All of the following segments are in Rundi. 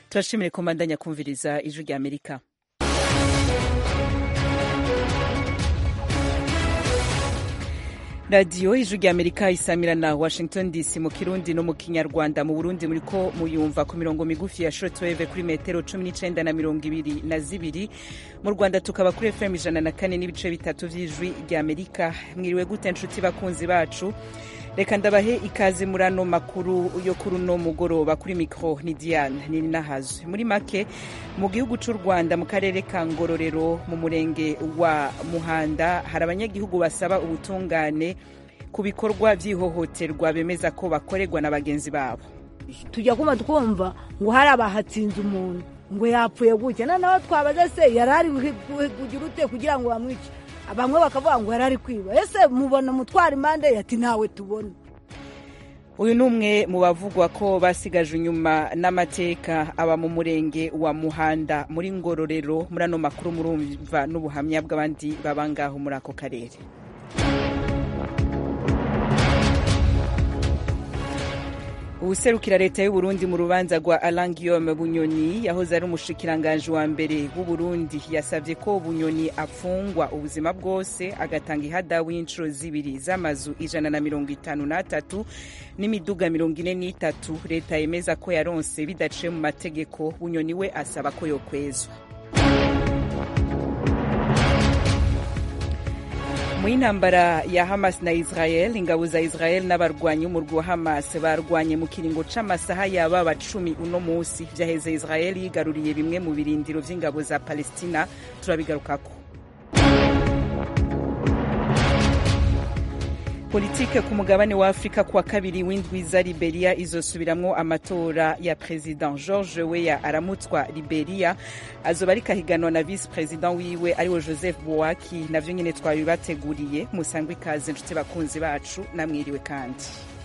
turashimire ko mbandanya kumviriza ijwi rya amerika radiyo ijwi rya amerika isamira na washington dc mu kirundi no mu kinyarwanda mu burundi muriko muyumva ku mirongo migufi ya shortwave kuri metero cumi n'icenda na mirongo ibiri na zibiri mu rwanda tukaba kuri fm ijana na kane n'ibice bitatu vy'ijwi rya amerika mwiriwe gute nshuti bakunzi bacu reka ndabahe ikaze muri ano makuru yo kuri uno mugoroba kuri mikro ni diane nini nahazwe muri make mu gihugu c'u rwanda mu karere ka ngororero mu murenge wa muhanda hari abanyagihugu basaba ubutungane ku bikorwa vy'ihohoterwa bemeza ko bakorerwa na bagenzi babo tujya kuma twumva ngo hari abahatsinze umuntu ngo yapfuye gutya noneho twabaza se yari ari kugira ute kugira ngo bamwice bamwe bakavuga ngo yari ari kwiba ese mubona mutwara impande ati ntawe tubona uyu ni umwe mu bavugwa ko basigaje inyuma n'amateka aba mu murenge wa muhanda muri ngororero muri ano makuru murumva n'ubuhamya bw'abandi baba ngaho muri ako karere uwuserukira leta y'uburundi mu rubanza rwa alain guillaume bunyoni yahoze ari umushikiranganji wa mbere w'uburundi yasabye ko bunyoni apfungwa ubuzima bwose agatanga ihadabu y'inshuro zibiri z'amazu ijana na mirongo itanu n'atatu n'imiduga mirongo ine n'itatu leta yemeza ko yaronse bidaciye mu mategeko bunyoni we asaba ko yokwezwa mu y'intambara ya hamas na israel ingabo za israel n'abarwanyi b'umurwi wa hamas barwanye mu kiringo c'amasaha yaba cumi uno musi vyaheze israel yigaruriye bimwe mu birindiro vy'ingabo za palestina turabigarukako politike ku mugabane wa afurika kuwa kabiri w'indwi za liberia izosubiramwo amatora ya president george weya aramutswa liberia azoba ariko ahiganwa na visi president wiwe ariwe joseph boaki navyo nyene twabibateguriye musangwe ikaze nshuti bakunzi bacu namwiriwe kandi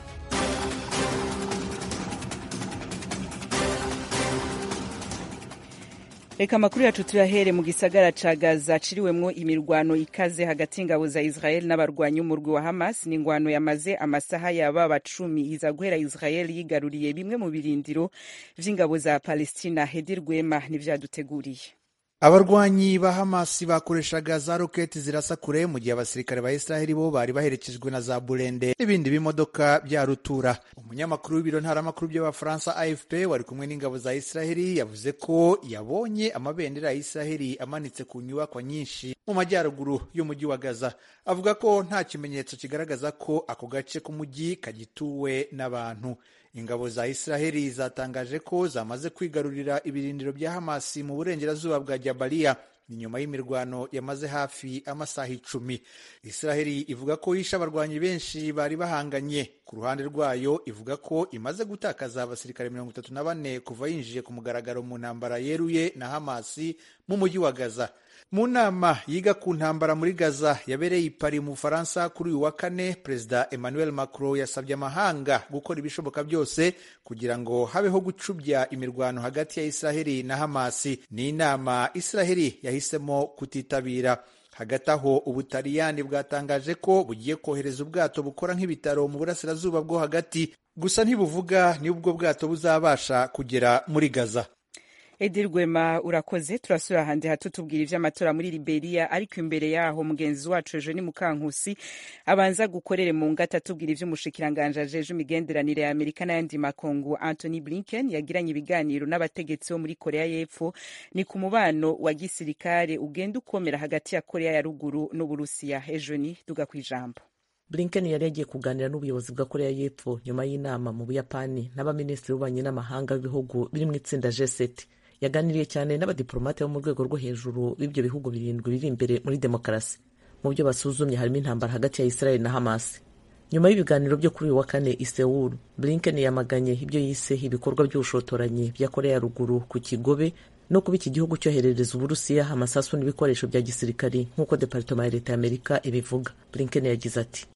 reka amakuru yacu tuyahere mu gisagara ca gaza ciriwemwo imirwano ikaze hagati y'ingabo za israel n'abarwanyi umurwi wa hamas ni ingwano yamaze amasaha yababa cumi iza guhera israel yigaruriye bimwe mu birindiro vy'ingabo za palestina hedi rwema nivyaduteguriye abarwanyi ba hamasi bakoreshaga za roketi zirasa kure mu gihe abasirikare ba israheli bo bari baherekejwe na za burende n'ibindi bimodoka bya rutura umunyamakuru w'ibiro ntaramakuru by'abafaransa afp wari kumwe n'ingabo za israheli yavuze ko yabonye amabendera ya israheli amanitse ku nyubakwa nyinshi mu majyaruguru y'umujyi wa gaza avuga ko nta kimenyetso kigaragaza ko ako gace k'umujyi kagituwe n'abantu ingabo za israheli zatangaje ko zamaze kwigarurira ibirindiro bya hamasi mu burengerazuba bwa jabaliya ni nyuma y'imirwano yamaze hafi amasaha icumi israheli ivuga ko yishe abarwanyi benshi bari bahanganye ku ruhande rwayo ivuga ko imaze gutakaza abasirikare mirongo itatu na bane kuva yinjiye ku mugaragaro mu ntambara yeruye na hamasi mu mujyi wa gaza mu nama yiga ku ntambara muri gaza yabereye i Paris mu bufaransa kuri uyu wa kane perezida emmanuel macron yasabye amahanga gukora ibishoboka byose kugira ngo habeho gucubya imirwano hagati ya israheli na hamasi ni inama israheli yahisemo kutitabira hagati aho ubutaliyani bwatangaje ko bugiye kohereza ubwato bukora nk'ibitaro mu burasirazuba bwo hagati gusa ntibuvuga niba ubwo bwato buzabasha kugera muri gaza edi rwema urakoze turasubira ahandi hato tubwira ivy'amatora muri liberia ariko imbere yaho mugenzi wacu ejo ni mukankusi abanza gukorere mu ngata tubwira ivy'umushikiranganji ajeje imigenderanire ya amerika n'ayandi makungu anthony blinken yagiranye ibiganiro n'abategetsi bo muri korea y'epfo ni ku mubano wa gisirikare ugenda ukomera hagati ya korea ya ruguru n'uburusiya ejo ni duga kw'ijambo blinken yari yagiye kuganira n'ubuyobozi bwa korea y'epfo nyuma y'inama mu buyapani n'abaminisitiri b'ububanyi n'amahanga b'ibihugu biri mu itsinda g7 yaganiriye cyane n'abadiplomate bo mu rwego rwo hejuru b'ibyo bihugu birindwi biri imbere muri demokarasi mu byo basuzumye harimo intambara hagati ya israel na hamas nyuma y'ibiganiro byo kuri uyu wa kane i Seoul blinken yamaganye ibyo yise ibikorwa by'ubushotoranyi bya korea ya ruguru ku kigobe no kuba iki gihugu cyoherereza uburusiya amasasu n'ibikoresho bya gisirikari nk'uko departoma ya leta y'amerika ibivuga blinken yagize ati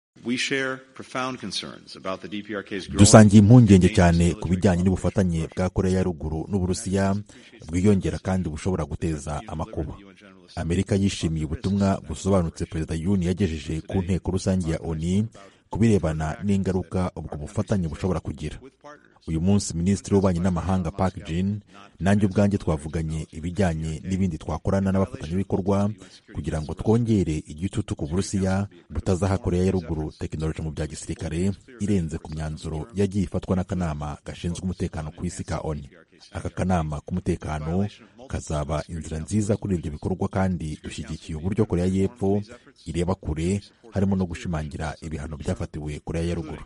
dusangiye impungenge cyane ku bijyanye n'ubufatanye bwa korea ya ruguru n'uburusiya bwiyongera kandi bushobora guteza amakuba amerika yishimiye ubutumwa busobanutse perezida yuni yagejeje ku nteko rusange ya oni ku birebana n'ingaruka ubwo bufatanye bushobora kugira uyu munsi minisitiri w'ububanyi n'amahanga Park Jin nanjye ubwanjye twavuganye ibijyanye n'ibindi twakorana n'abafatanyabikorwa kugira ngo twongere igitutu ku burusiya butazaha koreya ya ruguru tekinoloji mu bya gisirikare irenze ku myanzuro yagiye ifatwa n'akanama gashinzwe umutekano ku isi ka oni aka kanama k'umutekano kazaba inzira nziza kuri ibyo bikorwa kandi dushyigikiye uburyo koreya y'epfo ireba kure harimo no gushimangira ibihano byafatiwe koreya ya ruguru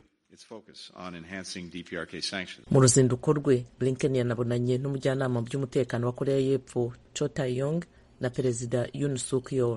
mu ruzinduko rwe blinken yanabonanye n'umujyanama mu by'umutekano wa koreya y'epfo cho tae-yong na perezida yoon suk yeol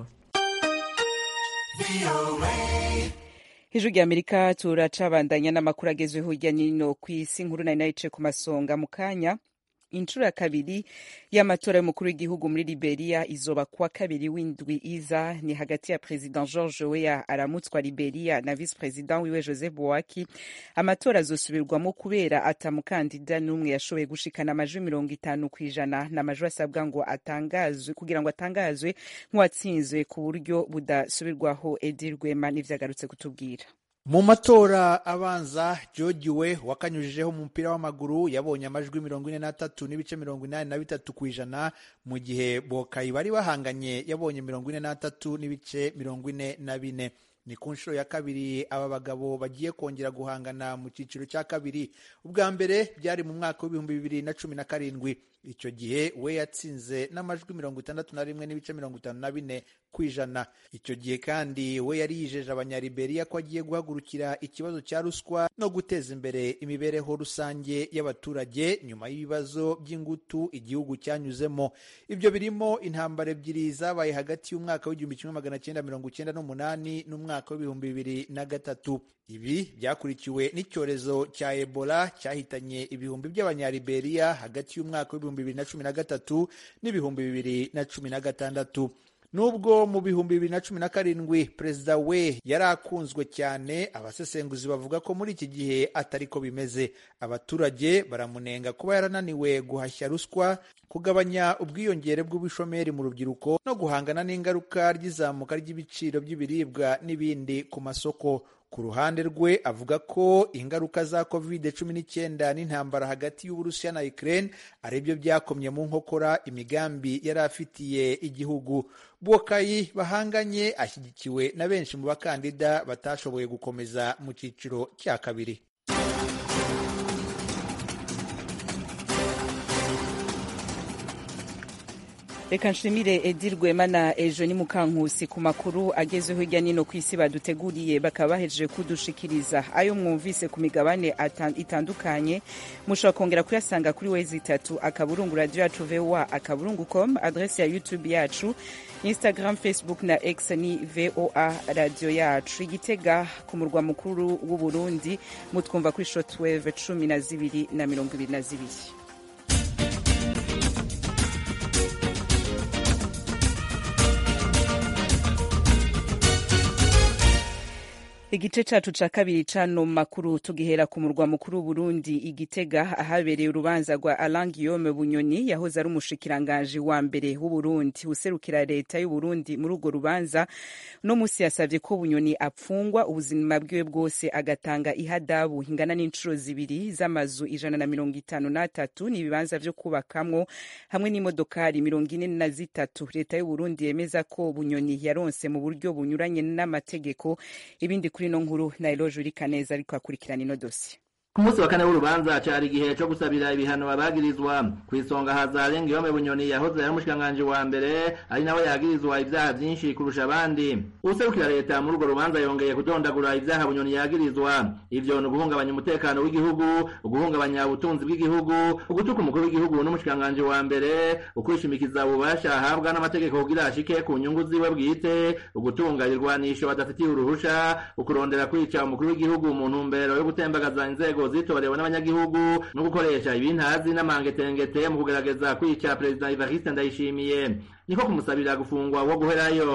ijwi rya amerika turacabandanya n'amakuru agezweho hirya no hino ku isi nkuru nari nayice ku masonga mu kanya inshuro ya kabiri y'amatora y'umukuru w'igihugu muri liberia izoba kuwa kabiri w'indwi iza ni hagati ya president george weah aramutswa liberia na vice president wiwe joseph boaki amatora azosubirwamo kubera atamukandida n'umwe yashoboye gushikana amajwi mirongo itanu ku ijana ni amajwi asabwa ngo atangazwe kugira ngo atangazwe nk'uwatsinzwe ku buryo budasubirwaho edi rwema n'ivyagarutse kutubwira mu matora abanza George we wakanyujijeho mu mupira w'amaguru yabonye amajwi mirongo ine n'atatu n'ibice mirongo inani na bitatu ku ijana mu gihe bokayi bari bahanganye yabonye mirongo ine n'atatu n'ibice mirongo ine na bine ni ku nshuro ya kabiri aba bagabo bagiye kongera guhangana mu cyiciro cya kabiri ubwa mbere byari mu mwaka w'ibihumbi bibiri na cumi na karindwi icyo gihe we yatsinze n'amajwi mirongo itandatu na rimwe n'ibice mirongo itanu na bine ku ijana icyo gihe kandi we yari yijeje abanyariberiya ko agiye guhagurukira ikibazo cya ruswa no guteza imbere imibereho rusange y'abaturage nyuma y'ibibazo by'ingutu igihugu cyanyuzemo ibyo birimo intambara ebyiri zabaye hagati y'umwaka w'igihumbi kimwe magana cyenda mirongo icyenda n'umunani n'umwaka w'ibihumbi bibiri na gatatu ibi byakurikiwe n'icyorezo cya ebola cyahitanye ibihumbi by'abanyariberiya hagati y'umwaka w'ibihumbi bibiri na cumi na gatatu n'ibihumbi bibiri na cumi na gatandatu nubwo mu bihumbi bibiri na cumi na karindwi perezida we yari akunzwe cyane abasesenguzi bavuga ko muri iki gihe atari ko bimeze abaturage baramunenga kuba yarananiwe guhashya ruswa kugabanya ubwiyongere bw'ubushomeri mu rubyiruko no guhangana n'ingaruka ry'izamuka ry'ibiciro by'ibiribwa n'ibindi ku masoko ku ruhande rwe avuga ko ingaruka za covid cumi n'icyenda n'intambara hagati y'uburusiya na ukraine aribyo byakomye mu nkokora imigambi yari afitiye igihugu bokayi bahanganye ashyigikiwe na benshi mu bakandida batashoboye gukomeza mu cyiciro cya kabiri reka nshimire edi rwema na ejo ni mukankusi ku makuru agezweho hirya no hino ku isi baduteguriye bakaba bahejeje kudushikiriza ayo mwumvise ku migabane itandukanye mushobora kongera kuyasanga kuri wezi itatu akaburungu radiyo yacu voa akaburungu com adresi ya youtube yacu instagram facebook na x ni voa radiyo yacu igitega ku murwa mukuru w'uburundi mutwumva kuri shotweve cumi na zibiri na mirongo ibiri na zibiri igice cacu ca kabiri cano makuru tugihera ku murwa mukuru w'uburundi igitega ahabereye urubanza rwa alain guillaume bunyoni yahoze ari umushikiranganji wa mbere w'uburundi userukira leta y'uburundi muri urwo rubanza uno musi yasavye ko bunyoni apfungwa ubuzima bwiwe bwose agatanga ihadabu ingana n'inshuro zibiri z'amazu ijana na mirongo itanu n'atatu n'ibibanza vyo kubakamwo hamwe n'imodokari mirongo ine na zitatu leta y'uburundi yemeza ko bunyoni yaronse mu buryo bunyuranye n'amategeko ibindi kuri ino nkuru nairoje urika neza ariko akurikirana ino dosiye ku munsi wa kane w'urubanza cari igihe co gusabira ibihano abagirizwa kw'isonga haza Guillaume Bunyoni yahoze ari umushikiranganji wa mbere ari nawe yagirizwa ivyaha vyinshi kurusha abandi userukira leta muri urwo rubanza yongeye kudondagura ivyaha Bunyoni yagirizwa ivyo ni uguhungabanya umutekano w'igihugu uguhungabanya ubutunzi bw'igihugu ugutuka umukuru w'igihugu n'umushikiranganji wa mbere ukwishimikiza ububasha ahabwa n'amategeko kugira ashike ku nyungu ziwe bwite ugutunga irwanisho badafitiye uruhusha ukurondera kwica umukuru w'igihugu mu ntumbero yo gutembagaza inzego zitorewe n'abanyagihugu no gukoresha ibintazi n'amangetengete mu kugerageza kwica perezida Evariste Ndayishimiye niko kumusabira gufungwa wo guherayo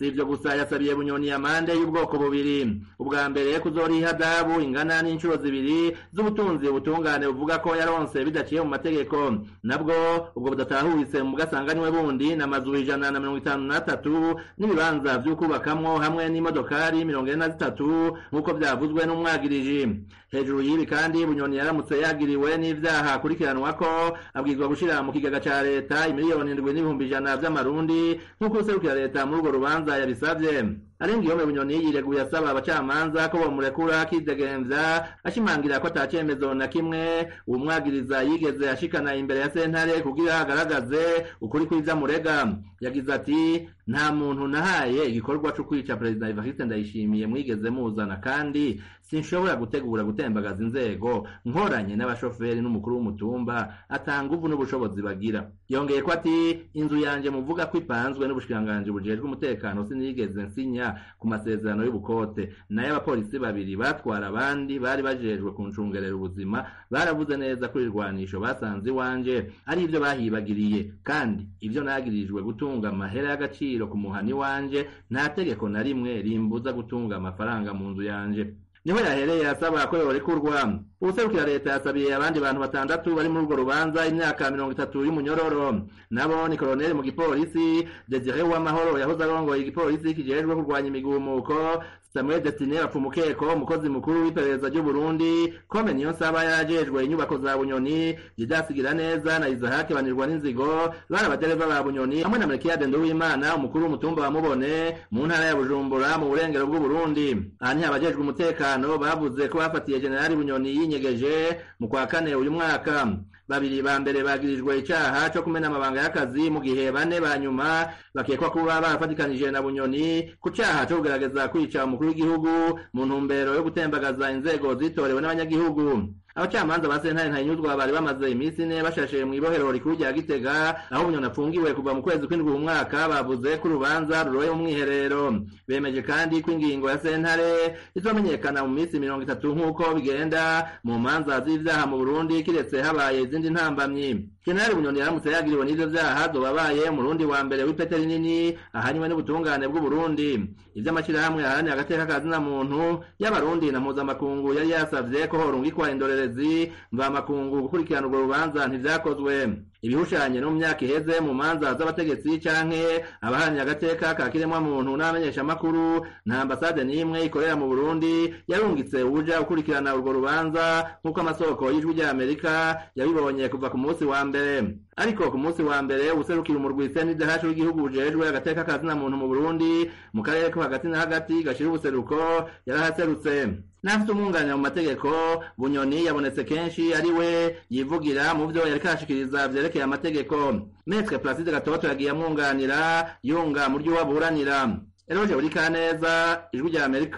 si ivyo gusa yasabiye bunyoni amande y'ubwoko bubiri ubwa mbere kuzoriha adabu ingana n'inshuro zibiri z'ubutunzi ubutungane buvuga ko yaronse bidaciye mu mategeko nabwo ubwo budatahuritse mu bwasanganiwe bundi n'amazu ijana na mirongo itanu n'atatu n'ibibanza vy'ukubakamwo hamwe n'imodokari mirongo ine na zitatu nk'uko vyavuzwe n'umwagiriji hejuru y'ibi kandi bunyoni yaramutse yagiriwe n'ivyaha akurikiranwako abwirizwa gushira mu kigega ca leta imiliyoni indwi n'ibihumbi ijana vy'amarundi nk'uko userukira leta muri urwo rubanza yabisavye arenga iyo bunyoni yireguye asaba abacamanza ko bomurekura akidegemvya ashimangira ko ata cemezo na kimwe uwumwagiriza yigeze ashikana imbere ya sentare kugira agaragaze ukuri kw'ivyo amurega yagize ati nta muntu nahaye igikorwa co kwica perezida evariste ndayishimiye mwigeze muzana kandi sinshobora gutegura gutembagaza inzego nkoranye n'abashoferi n'umukuru w'umutumba atanga uvu n'ubushobozi bagira yongeye ko ati inzu yanje muvuga ko ipanzwe n'ubushikiranganji bujejwe umutekano sinigeze nsinya ku masezerano y'ubukote nayo abapolisi babiri batwara abandi bari bajejwe kuncungerera ubuzima baravuze neza ko irwanisho basanze iwanje ari ivyo bahibagiriye kandi ivyo nagirijwe gutunga amahera y'agaciro ku muhani wanje nta tegeko na rimwe rimbuza gutunga amafaranga mu nzu yanje niho yahereye asaba ko yorekurwa ubuserukira leta yasabiye abandi bantu batandatu bari muri urwo rubanza imyaka mirongo itatu y'umunyororo nabo ni koloneli mu gipolisi desire w'amahoro yahoze arongoye igipolisi kijejwe kurwanya imigumuko samuel destine bapfumukeko umukozi mukuru w'iperereza ry'uburundi kome niyo nsaba yarajejwe inyubako za bunyoni didasigira neza na izahake banirwa n'inzigo bari abadereva ba bunyoni hamwe na melkiyade nduwimana umukuru w'umutumba wa mubone mu ntara ya bujumbura mu burengero bw'uburundi aha niho abajejwe umutekano bavuze ko bafatiye generali bunyoni yinyegeje mu kwa kane uyu mwaka babiri ba mbere bagirijwe icaha co kumena amabanga y'akazi mu gihe bane ba nyuma bakekwa kuba barafatikanije na bunyoni ku caha co kugerageza kwica umukuru w'igihugu mu ntumbero yo gutembagaza inzego zitorewe n'abanyagihugu abacamanza ba sentare ntayinyuzwa bari bamaze iminsi ine bashashe mu ibohero rikuru rya gitega aho bunyoni apfungiwe kuva mu kwezi kw'indwi mu mwaka bavuze ko urubanza ruroye mu mwiherero bemeje kandi ko ingingo ya sentare izomenyekana mu minsi mirongo itatu nk'uko bigenda mu manza z'ivyaha mu burundi kiretse habaye izindi ntambamyi jenerali bunyoni yaramutse yagiriwe n'ivyo vyaha zobabaye umurundi wa mbere w'ipete rinini ahanywe n'ubutungane bw'uburundi ivy'amashirahamwe aharanira agateka ka zina muntu y'abarundi na mpuzamakungu yari yasavye ko horungikwa indorerezi mvamakungu gukurikirana urwo rubanza ntivyakozwe ibihushanye no mu myaka iheze mu manza z'abategetsi canke abaharanira agateka ka kiremwamuntu n'abamenyeshamakuru nta ambasade n'imwe ikorera mu burundi yarungitse uja gukurikirana urwo rubanza nk'uko amasoko y'ijwi rya amerika yabibonye kuva ku munsi wa mbere ariko ku munsi wa mbere userukira umurwi senidahacu w'igihugu bujejwe agateka ka zina muntu mu burundi mu karere ko hagati na hagati gashira ubuseruko yarahaserutse n'afite umwunganira mu mategeko bunyoni yabonetse kenshi ari we yivugira mu vyo yariko arashikiriza vyerekeye amategeko metre placide gatoto yagiye amwunganira yunga mu ryo waburanira eroje buri kaneza ijwi rya amerika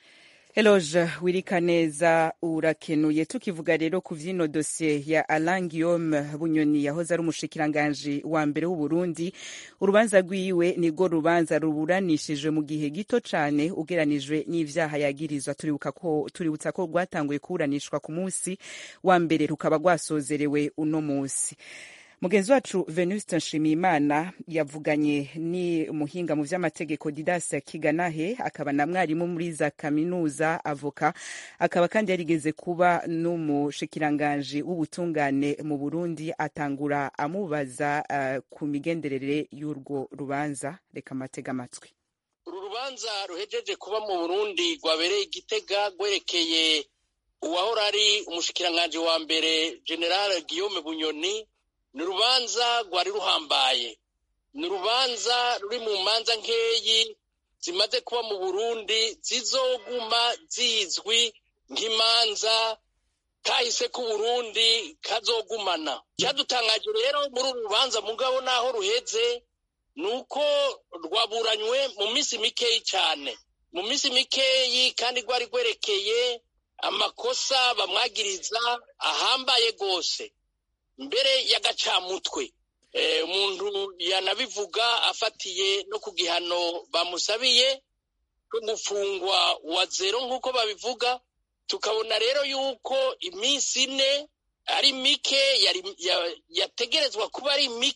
Eloge Wirikaneza urakenuye tukivuga rero ku vyino dosiye ya Alain Guillaume Bunyoni yahoze ari umushikiranganji wa mbere w'u Burundi urubanza rwiwe nirwo rubanza ruburanishije mu gihe gito cane ugeranijwe n'ivyaha yagirizwa turibuka ko tuributsa ko rwatanguye kuburanishwa ku munsi wa mbere rukaba rwasozerewe uno munsi mugenzi wacu venuste nshimiyimana yavuganye ni umuhinga mu vy'amategeko didas kiganahe akaba na mwarimu muri za kaminuza avoka akaba kandi yarigeze kuba n'umushikiranganji w'ubutungane mu burundi atangura amubaza uh, ku migenderere y'urwo rubanza reka amatega amatwi uru rubanza ruhejeje kuba mu burundi rwabereye igitega rwerekeye uwahora ari umushikiranganji wa mbere general guillaume bunyoni ni urubanza rwari ruhambaye ni urubanza ruri mu manza nkeyi zimaze kuba mu burundi zizoguma zizwi nk'imanza kahise k'uburundi kazogumana cyadutangaje rero muri uru rubanza mugabo naho ruheze ni uko rwaburanywe mu minsi mikeyi cyane mu minsi mikeyi kandi rwari rwerekeye amakosa bamwagiriza ahambaye rwose mbere y'agacamutwe umuntu yanabivuga afatiye no ku gihano bamusabiye cyo gufungwa wa zero nk'uko babivuga tukabona rero yuko iminsi ine ari mike yategerezwa kuba ari mike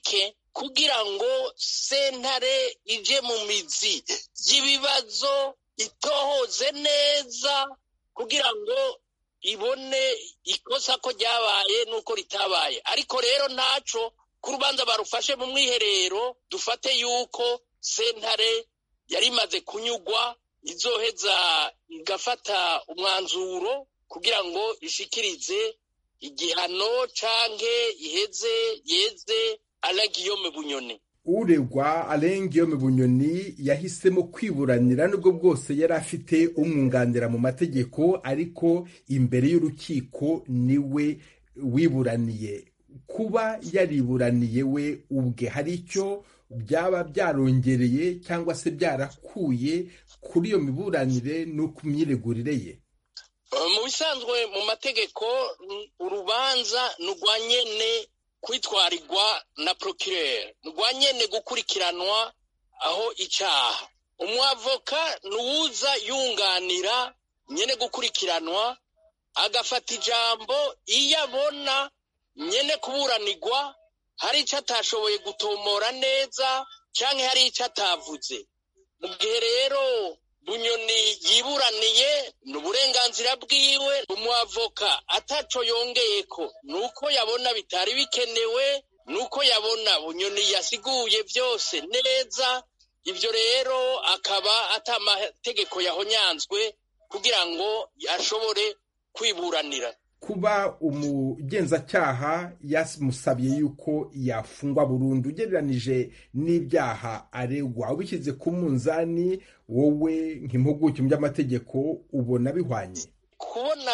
kugira ngo sentare ije mu mizi y'ibibazo itohoze neza kugira ngo ibone ikosa ko ryabaye n'uko ritabaye ariko rero ntaco ku rubanza barufashe mu mwiherero dufate yuko sentare yari imaze kunyugwa izoheza igafata umwanzuro kugira ngo ishikirize igihano canke iheze yeze alagiyome bunyoni uregwa arengiyome bunyoni yahisemo kwiburanira nubwo bwose yari afite umwunganira mu mategeko ariko imbere y'urukiko niwe wiburaniye kuba yariburaniye we ubwe hari icyo byaba byarongereye cyangwa se byarakuye kuri iyo miburanire no ku myiregurire ye mu bisanzwe mu mategeko urubanza ni urwa nyene kwitwarirwa na procureur ni urwa nyene gukurikiranwa aho icyaha umwavoka ni uwuza yunganira nyene gukurikiranwa agafata ijambo iyo abona nyene kuburanirwa hari icyo atashoboye gutomora neza cyangwa hari icyo atavuze mu gihe rero bunyoni yiburaniye ni uburenganzira bwiwe umwavoka ataco yongeye ko ni uko yabona bitari bikenewe ni uko yabona bunyoni yasiguye byose neza ibyo rero akaba atamategeko yahonyanzwe kugira ngo ashobore kwiburanira kuba umugenzacyaha yamusabye yuko yafungwa burundu ugereranije n'ibyaha aregwa ubishyize ku munzani wowe nk'impuguke mu by'amategeko ubona bihwanye kubona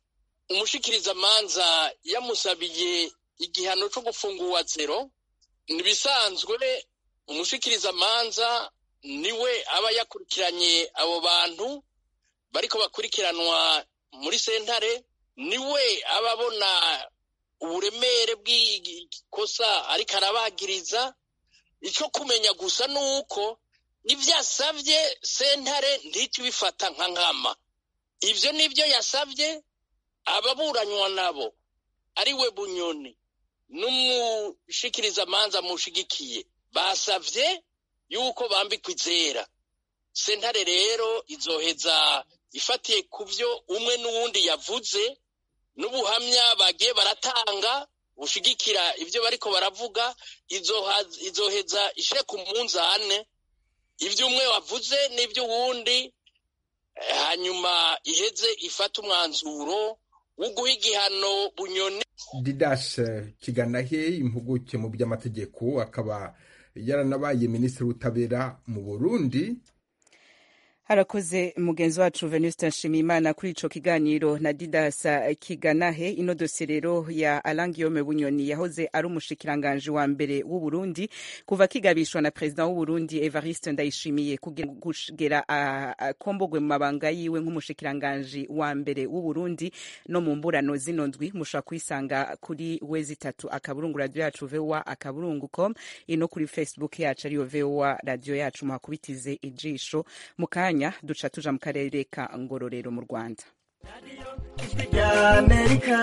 umushikirizamanza yamusabiye igihano cyo gufungurwa zero ntibisanzwe umushikirizamanza niwe aba yakurikiranye abo bantu bariko bakurikiranwa muri sentare niwe aba abona uburemere bw'ikosa ariko arabagiriza icyo kumenya gusa ni uko ibyo yasabye sentare ntihite ibifata nka nkama ibyo nibyo yasabye ababuranywa nabo ari we bunyoni n'umushikirizamanza mushigikiye basabye yuko bambikwa izera sentare rero izoheza ifatiye ku byo umwe n'uwundi yavuze n'ubuhamya bagiye baratanga bushigikira ibyo bariko baravuga izoheza ishyire ku munzane ibyo umwe wavuze n'ibyo uwundi hanyuma iheze ifata umwanzuro wo guha igihano bunyoni didash kiganahe impuguke mu by'amategeko akaba yaranabaye minisitiri w'ubutabera mu burundi harakoze mugenzi wacu venuste nshimiyimana kuri ico kiganiro na didasa kiganahe ino dosiye rero ya alangiyome bunyoni yahoze ari umushikiranganji wa mbere w'uburundi kuva kigabishwa na perezida w'uburundi evariste ndayishimiye kugera akombogwe mu mabanga yiwe nk'umushikiranganji wa mbere w'uburundi no mu mburano zino ndwi mushobora kuyisanga kuri we zitatu akaburungu radiyo yacu vowa akaburungu com ino kuri facebook yacu ariyo vowa radiyo yacu muhakubitize ijisho mu kanya duca tuja mu karere ka ngororero mu rwanda ijwi rya amerika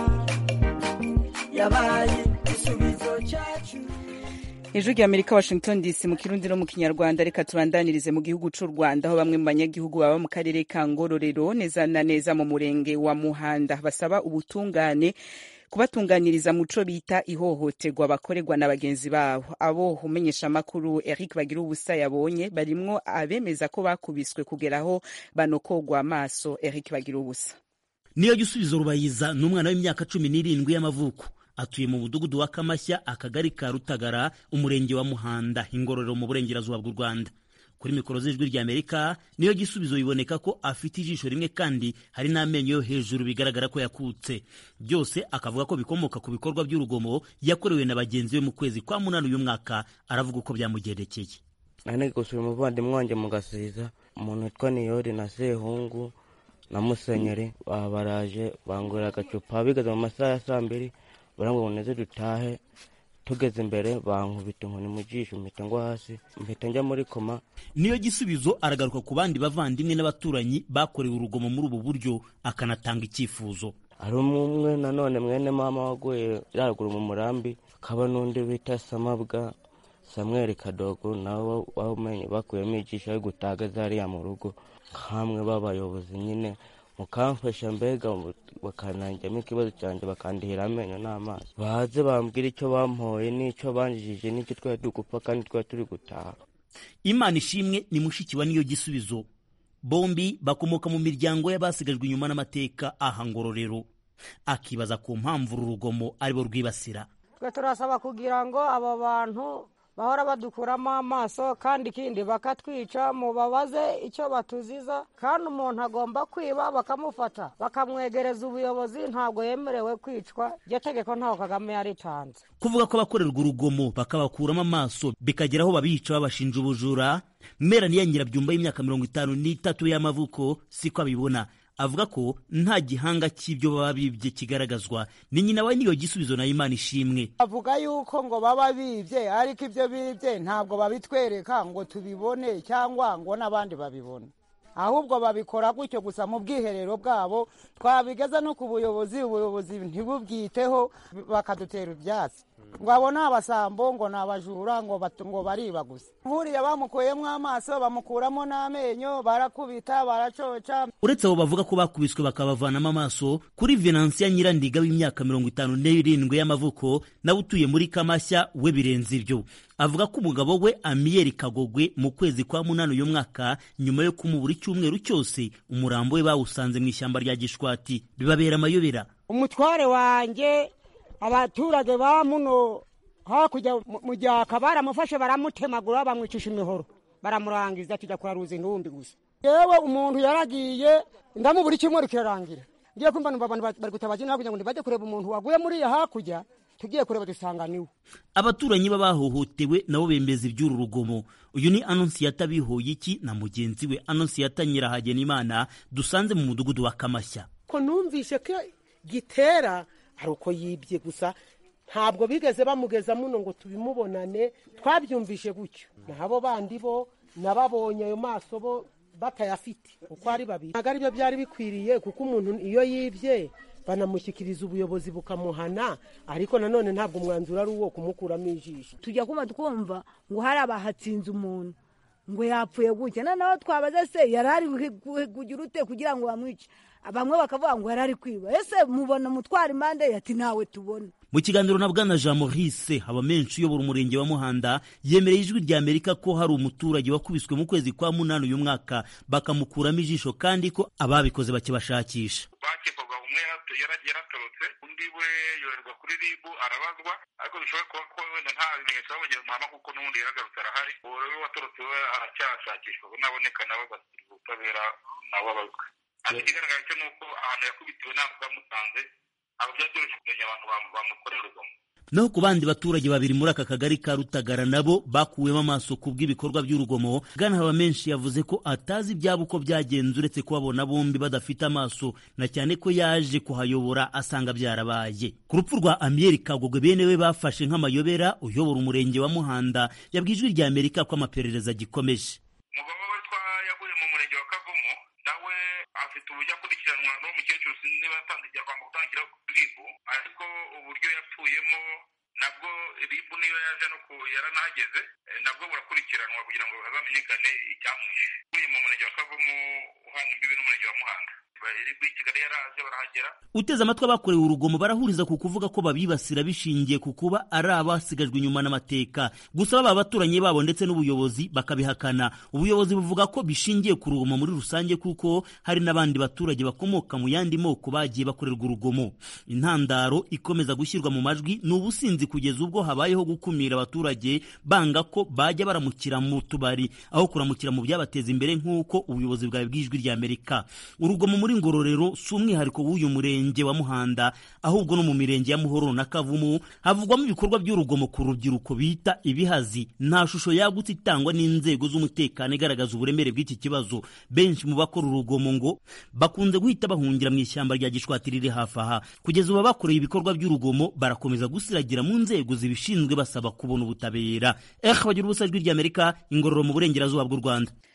yabaye igisubizo cyacu ijwi rya amerika washington dc mu kirundi no mu kinyarwanda reka tubandanirize mu gihugu c'u rwanda aho bamwe mu banyagihugu baba mu karere ka ngororero neza na neza mu murenge wa muhanda basaba ubutungane kubatunganiriza muco bita ihohoterwa bakorerwa na bagenzi babo abo umenyesha amakuru Eric bagira ubusa yabonye barimwo abemeza ko bakubiswe kugeraho banokogwa amaso Eric bagira ubusa niyo gisubizo rubayiza ni umwana w'imyaka cumi n'irindwi y'amavuko atuye mu mudugudu wa kamashya akagari ka rutagara umurenge wa muhanda ingororero mu burengerazuba bw'u rwanda kuri mikoro z'ijwi rya amerika niyo gisubizo biboneka ko afite ijisho rimwe kandi hari n'amenyo yo hejuru bigaragara ko yakutse byose akavuga ko bikomoka ku bikorwa by'urugomo yakorewe na bagenzi be mu kwezi kwa munani uyu mwaka aravuga uko byamugendekeye nari gusura umuvandimwe wanjye mu gasiza umuntu witwa niyori na sehungu na musenyeri baraje bangurira agacupa bigeze mu masaha ya saa mbiri barambwira ngo neze dutahe tugeze imbere bankubita inkoni mu jisho mpita ngwa hasi mpita njya muri koma niyo gisubizo aragaruka ku bandi bavandimwe n'abaturanyi bakorewe urugomo muri ubu buryo akanatanga icyifuzo hari umwe nanone mwene mama waguye yaraguru mu murambi hakaba n'undi bita samabwa samweri kadogo nawe wamenye bakuyemo ijisho yo gutagaza hariya mu rugo nk'amwe b'abayobozi nyine mukamfasha mbega bakananjyamo ikibazo cyanjye bakandihira amenyo n'amaso baze bambwira icyo bampoye n'icyo banjijije n'icyo twari dugupfa kandi twari turi gutaha imana ishimwe ni mushiki wa niyo gisubizo bombi bakomoka mu miryango y'abasigajwe inyuma n'amateka aha ngororero akibaza ku mpamvu uru rugomo aribo rwibasira twe turasaba kugira ngo abo bantu bahora badukuramo amaso kandi ikindi bakatwica mubabaze icyo batuziza kandi umuntu agomba kwiba bakamufata bakamwegereza ubuyobozi ntabwo yemerewe kwicwa iryo tegeko ntaho kagame yaritanze kuvuga ko abakorerwa urugomo bakabakuramo amaso bikagera aho babica babashinja ubujura mera niya nyirabyumba y'imyaka mirongo itanu n'itatu y'amavuko siko abibona avuga ko nta gihanga cy'ibyo baba bibye kigaragazwa ni nyina we niyo gisubizo na imana ishimwe bavuga yuko ngo baba bibye ariko ibyo bibye ntabwo babitwereka ngo tubibone cyangwa ngo n'abandi babibone ahubwo babikora gutyo gusa mu bwiherero bwabo twabigeza no ku buyobozi ubuyobozi ntibubwiteho bakadutera ibyatsi ngo abo ni abasambo ngo ni abajura ngo ngo bariba gusa nk'uriya bamukuyemo amaso bamukuramo n'amenyo barakubita baracoca uretse abo bavuga ko bakubiswe bakabavanamo amaso kuri venansiya nyirandiga w'imyaka mirongo itanu n'irindwi y'amavuko nawe utuye muri kamashya we birenze ibyo avuga ko umugabo we amiyeri kagogwe mu kwezi kwa munani uyu mwaka nyuma yo kumubura icyumweru cyose umurambo we bawusanze mu ishyamba rya gishwati bibabera amayobera umutware wanjye abaturage ba muno hakurya mu gyaka baramufashe baramutemagura bamwicisha imihoro baramurangiza tujya kuraruza intumbi gusa yewe umuntu yaragiye ndamubura icyumweru kirarangira ngiye kumva numva abantu bari gutabaza inaha kugira ngo ntibajye kureba umuntu waguye muri iya hakurya tugiye kureba dusanga niwe abaturanyi b'abahohotewe nabo bembeza iby'uru rugomo uyu ni anonsiyata bihoye iki na mugenzi we anonsiyata nyirahagenimana dusanze mu mudugudu wa kamashya ko numvishe ko gitera ari uko yibye gusa ntabwo bigeze bamugeza muno ngo tubimubonane twabyumvishe gutyo nabo bandi bo nababonye ayo maso bo batayafite uko ari babiri ntabwo aribyo byari bikwiriye kuko umuntu iyo yibye banamushyikiriza ubuyobozi bukamuhana ariko nanone ntabwo umwanzuro ari uwo kumukuramo ijisho tujya kuba twumva ngo hari abahatsinze umuntu ngo yapfuye gutya noneho twabaze se yari ari kugira ute kugira ngo bamwice bamwe bakavuga ngo yari ari kwiba ese mubona mutwara impande ati ntawe tubona mu kiganiro na bwana jean maurice haba menshi uyobora umurenge wa muhanda yemereye ijwi rya amerika ko hari umuturage wakubiswe mu kwezi kwa munani uyu mwaka bakamukuramo ijisho kandi ko ababikoze bakibashakisha bakekwaga umwe yaratorotse undi we yoherwa kuri ribu arabazwa ariko bishobora kuba ko wenda nta bimenyetso babonye muhama kuko n'ubundi yaragarutse arahari uwo rero watorotse we aracyashakishwa naboneka nawe agasiga ubutabera nawe abazwe ariko ikigaragara cyo ni uko ahantu yakubitiwe ntabwo bamusanze abo byatoroshye kumenya abantu bamukorera urugomo naho ku bandi baturage babiri muri aka kagari ka rutagara nabo bakuwemo amaso ku bw'ibikorwa by'urugomo bwana haba menshi yavuze ko atazi ibyabo uko byagenze uretse kubabona bombi badafite amaso na cyane ko yaje kuhayobora asanga byarabaye ku rupfu rwa amiyeri kagogwe bene we bafashe nk'amayobera uyobora umurenge wa muhanda yabwiye ijwi rya amerika ko amaperereza agikomeje umugabo we yaguye mu murenge wa kavumu nawe afite uburyo akurikiranwa n'uwo mukecuru sinzi niba yatanze igihe kwanga gutangira ribu ariko uburyo yapfuyemo nabwo ribu niyo yaje no ku yaranahageze nabwo burakurikiranwa kugira ngo hazamenyekane icyamwishe uvuye mu murenge wa kavumu uhana imbibi n'umurenge wa muhanda ribu i kigali yaraje barahagera uteze amatwi abakorewe urugomo barahuriza ku kuvuga ko babibasira bishingiye ku kuba ari abasigajwe inyuma n'amateka gusa baba abaturanyi babo ndetse n'ubuyobozi bakabihakana ubuyobozi buvuga ko bishingiye ku rugomo muri rusange kuko hari n'abandi baturage bakomoka mu yandi moko bagiye bakorerwa urugomo intandaro ikomeza gushyirwa mu majwi ni ubusinzi kugeza ubwo habayeho gukumira abaturage banga ko bajya baramukira mu tubari aho kuramukira mu byabateza imbere nk'uko ubuyobozi bwawe bw'ijwi rya amerika urugomo muri ngororero si umwihariko w'uyu murenge wa muhanda ahubwo no mu mirenge ya muhororo na kavumu havugwamo ibikorwa by'urugomo ku rubyiruko bita ibihazi nta shusho yagutse itangwa n'inzego z'umutekano igaragaza uburemere bw'iki kibazo benshi mu bakora urugomo ngo bakunze guhita bahungira mu ishyamba rya gishwati riri hafi aha kugeza ubu abakoreye ibikorwa by'urugomo barakomeza gusiragira mu nzego zibishinzwe basaba kubona ubutabera eh bagira ubusa ijwi ry'amerika ingororo mu burengerazuba bw'u rwanda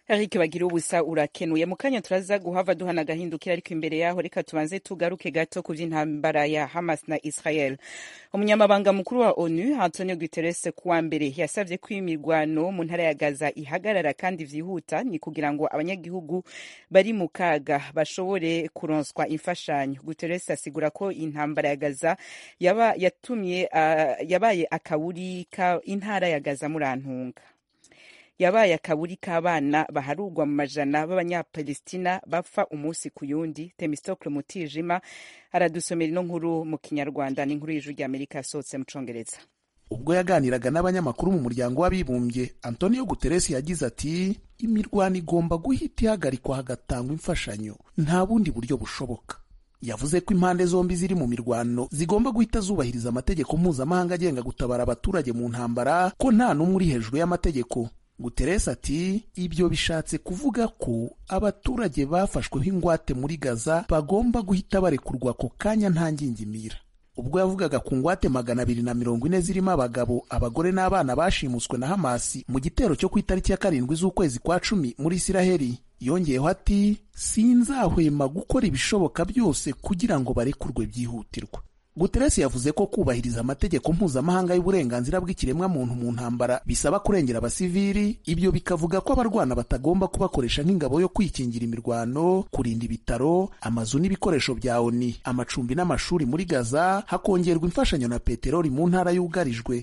Eric bagira ubusa urakenuye mu kanya turaza guhava duhana agahindukira ariko imbere yaho reka tubanze tugaruke gato ku by'intambara ya Hamas na Israel umunyamabanga mukuru wa ONU Antonio Guterres kuwa mbere yasabye ko imirwano mu ntara ya Gaza ihagarara kandi vyihuta ni kugira ngo abanyagihugu bari mu kaga bashobore kuronswa imfashanyo Guterres asigura ko intambara ya Gaza yaba yatumye uh, yabaye akaburi ka intara ya Gaza murantunga yabaye akaburi k'abana baharugwa mu majana b'abanyapalestina bapfa umunsi ku yundi temistokle mutijima aradusomera ino nkuru mu kinyarwanda n'inkuru y'ijuru ry'amerika yasohotse mu congereza ubwo yaganiraga n'abanyamakuru mu muryango w'abibumbye antonio guterres yagize ati imirwano igomba guhita ihagarikwa hagatangwa imfashanyo nta bundi buryo bushoboka yavuze ko impande zombi ziri mu mirwano zigomba guhita zubahiriza amategeko mpuzamahanga agenga gutabara abaturage mu ntambara ko nta n'umwe uri hejuru y'amategeko Guterres ati ibyo bishatse kuvuga ko abaturage bafashweho ingwate muri Gaza bagomba guhita barekurwa ako kanya nta ngingimira ubwo yavugaga ku ngwate magana abiri na mirongo ine zirimo abagabo abagore n'abana bashimuswe na Hamasi mu gitero cyo ku itariki ya karindwi z'ukwezi kwa cumi muri Isiraheli yongeyeho ati sinzahwema gukora ibishoboka byose kugira ngo barekurwe byihutirwa Guterres yavuze ko kubahiriza amategeko mpuzamahanga y'uburenganzira bw'ikiremwamuntu mu ntambara bisaba kurengera abasivili ibyo bikavuga ko abarwana batagomba kubakoresha nk'ingabo yo kwikingira imirwano kurinda ibitaro amazu n'ibikoresho bya oni amacumbi n'amashuri muri gaza hakongerwa imfashanyo na peteroli mu ntara yugarijwe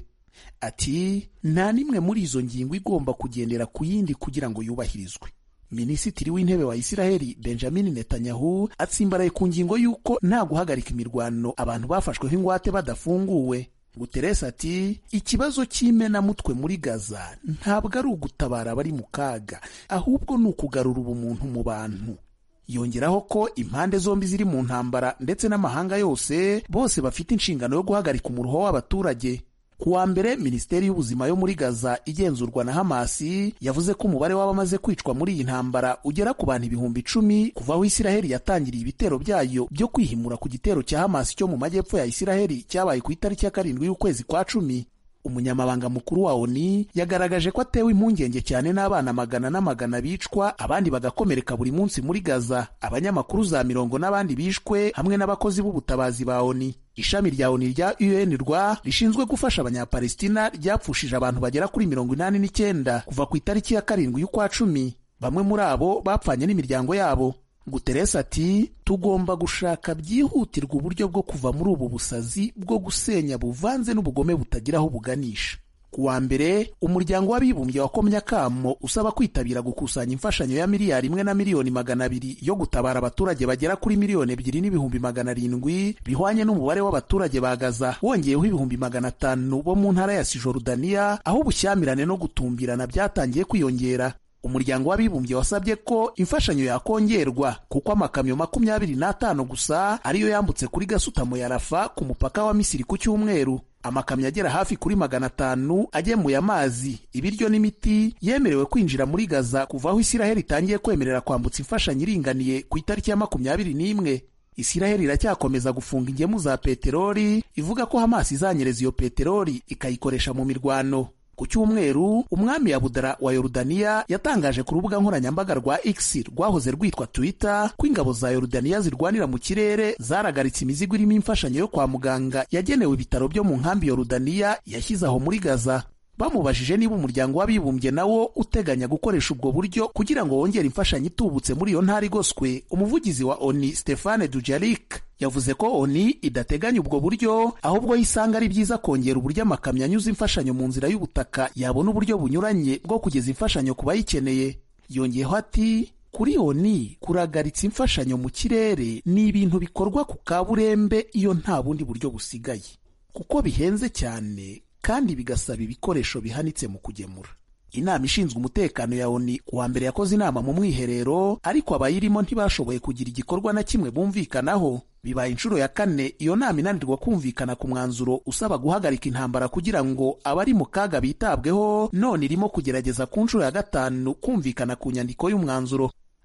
ati nta n'imwe muri izo ngingo igomba kugendera ku yindi kugira ngo yubahirizwe minisitiri w'intebe wa isiraheli benjamin netanyahu atsimbaraye ku ngingo y'uko nta guhagarika imirwano abantu bafashweho ingwate badafunguwe guterres ati ikibazo cy'imenamutwe muri gaza ntabwo ari ugutabara abari mu kaga ahubwo ni ukugarura ubumuntu mu bantu yongeraho ko impande zombi ziri mu ntambara ndetse n'amahanga yose bose bafite inshingano yo guhagarika umuruho w'abaturage ku wa mbere minisiteri y'ubuzima yo muri gaza igenzurwa na hamasi yavuze ko umubare w'abamaze kwicwa muri iyi ntambara ugera ku bantu ibihumbi icumi kuva aho isiraheli yatangiriye ibitero byayo byo kwihimura ku gitero cya hamasi cyo mu majyepfo ya isiraheli cyabaye ku itariki ya karindwi y'ukwezi kwa cumi umunyamabanga mukuru wa oni yagaragaje ko atewe impungenge cyane n'abana magana n'amagana bicwa abandi bagakomereka buri munsi muri gaza abanyamakuru za mirongo n'abandi bishwe hamwe n'abakozi b'ubutabazi ba oni ishami rya oni rya un rwa rishinzwe gufasha abanyapalestina ryapfushije abantu bagera kuri mirongo inani n'icyenda kuva ku itariki ya karindwi y'ukwa cumi bamwe muri abo bapfanye n'imiryango yabo Guterres ati tugomba gushaka byihutirwa uburyo bwo kuva muri ubu busazi bwo gusenya buvanze n'ubugome butagira aho buganisha ku wa mbere umuryango w'abibumbye wakomye akamo usaba kwitabira gukusanya imfashanyo ya miliyari imwe na miliyoni magana abiri yo gutabara abaturage bagera kuri miliyoni ebyiri n'ibihumbi magana arindwi bihwanye n'umubare w'abaturage ba Gaza wongeyeho ibihumbi magana atanu bo mu ntara ya Sijorudaniya aho ubushyamirane no gutumbirana byatangiye kwiyongera umuryango w'abibumbye wasabye ko imfashanyo yakongerwa kuko amakamyo makumyabiri n'atanu gusa ariyo yambutse kuri gasutamo ya rafa ku mupaka wa misiri ku cyumweru amakamyo agera hafi kuri magana atanu agemuye amazi ibiryo n'imiti yemerewe kwinjira muri gaza kuva aho isiraheli itangiye kwemerera kwambutsa imfashanyo iringaniye ku itariki ya makumyabiri n'imwe isiraheli iracyakomeza gufunga ingemu za peteroli ivuga ko hamasi izanyereza iyo peteroli ikayikoresha mu mirwano ku cyumweru umwami Abudara wa Yorudaniya yatangaje ku rubuga nkoranyambaga rwa X rwahoze rwitwa Twitter ko ingabo za Yorudaniya zirwanira mu kirere zaragaritse imizigo irimo imfashanyo yo kwa muganga yagenewe ibitaro byo mu nkambi Yorudaniya yashyize aho muri Gaza bamubajije niba umuryango w'abibumbye nawo uteganya gukoresha ubwo buryo kugira ngo wongere imfashanyo itubutse muri iyo ntara igoswe umuvugizi wa ONI Stefane Dujarric yavuze ko ONI idateganya ubwo buryo ahubwo yisanga ari byiza kongera uburyo amakamyo anyuza imfashanyo mu nzira y'ubutaka yabona uburyo bunyuranye bwo kugeza imfashanyo ku bayikeneye yongeyeho ati kuri ONI kuragaritsa imfashanyo mu kirere ni ibintu bikorwa ku kaburembe iyo nta bundi buryo busigaye kuko bihenze cyane kandi bigasaba ibikoresho bihanitse mu kugemura inama ishinzwe umutekano ya ONI kuwa mbere yakoze inama mu mwiherero ariko abayirimo ntibashoboye kugira igikorwa na kimwe bumvikanaho bibaye inshuro ya kane iyo nama inanirwa kumvikana ku mwanzuro usaba guhagarika intambara kugira ngo abari mu kaga bitabweho none irimo kugerageza ku nshuro ya gatanu kumvikana ku nyandiko y'umwanzuro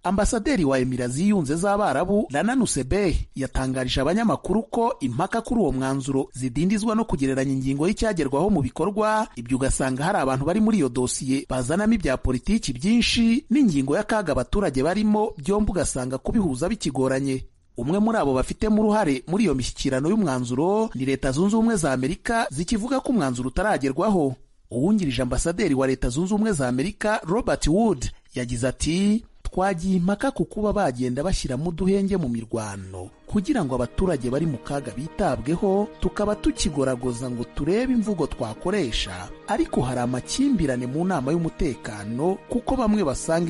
ambasaderi wa emira ziyunze z'abarabu rana nusebeh yatangarije abanyamakuru ko impaka kuri uwo mwanzuro zidindizwa no kugereranya ingingo y'icyagerwaho mu bikorwa ibyo ugasanga hari abantu bari muri iyo dosiye bazanamo ibya politiki byinshi n'ingingo y'akaga abaturage barimo byombi ugasanga kubihuza bikigoranye umwe muri abo bafitemo uruhare muri iyo mishyikirano y'umwanzuro ni leta zunze ubumwe za amerika zikivuga ko umwanzuro utaragerwaho uwungirije ambasaderi wa leta zunze ubumwe za amerika robert wood yagize ati twagiye impaka ku kuba bagenda bashyiramo uduhenge mu mirwano kugira ngo abaturage bari mu kaga bitabweho tukaba tukigoragoza ngo turebe imvugo twakoresha ariko hari amakimbirane mu nama y'umutekano kuko bamwe basanga